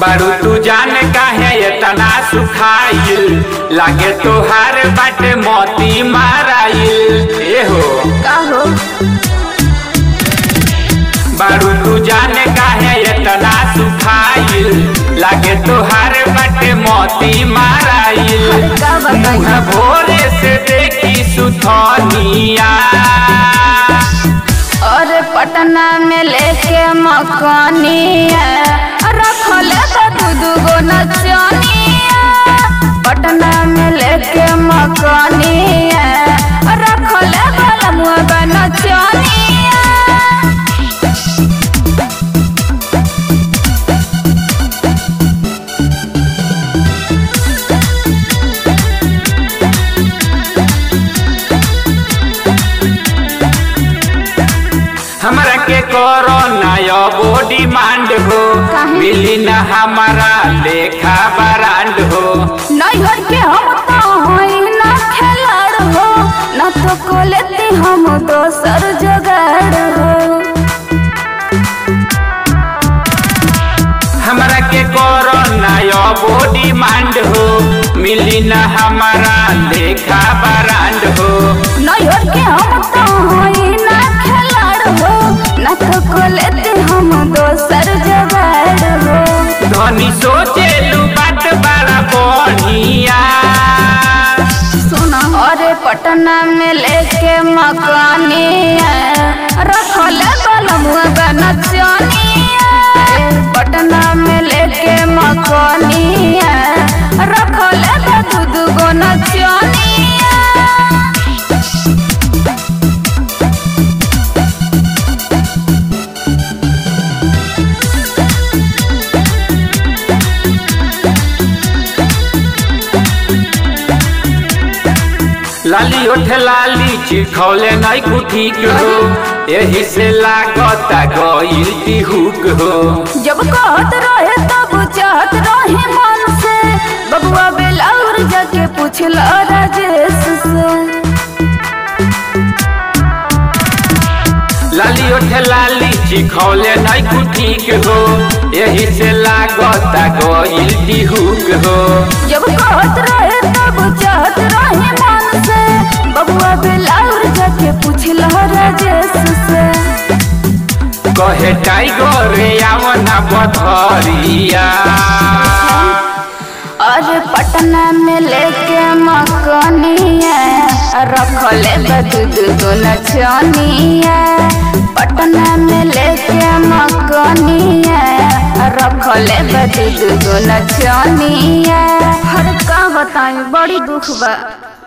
बारू तू जान काहे इतना सुखाइल लागे तोहार बाटे मोती माराइल ए हो का हो बारू तू जान काहे इतना सुखाइल लागे तोहार बाटे मोती माराइल अरे का बताई मुँह भोरे से देखी सुथनिया और पटना में लेके मकानिया रखले तो दू दू गो नचनिया पटना में लेके मकानिया रखले बलमुआ नचनिया हमरा के करो नया बॉडी मांड हो काहे? मिली न हमारा लेखा बरांड हो नैहर के हम तो हई ना खेलाड़ हो न तो को लेती हम दोसर जोगाड़ हो हमरा के करो नया बॉडी मांड हो मिली न हमारा लेखा बरांड हो नैहर के हम तो हई ना खेलाड़ हो न तो को लेती हम दोसर जोगाड़ हो धनी सोचे लू बात बड़ा बढ़िया सुना अरे पटना में लेके मकानिया रखले बलमुआ नचनिया पटना में लेके मकानिया रखले दू दू गो नचनिया लाली ओठ लाली चिखौले नहीं कुठीक हो यही से लागता गईल तिहुक हो जब कहत रहे तब चाहत रहे मन से बबुआ बेलाउर जाके पूछल राजेश से लाली ओठ लाली चिखौले नहीं कुठीक हो यही से लागता गईल तिहुक हो जब कहत रहे तब चाहत रहे मन से बबुआ बेलाउर जाके पूछल राजेश से कहे टाइगर आवना बधरिया और पटना में लेके मकनिया रखले बदूद गो नचनिया पटना में लेके मकनिया रखले बदूद गो नचनिया हर का बताई बड़ी दुख बा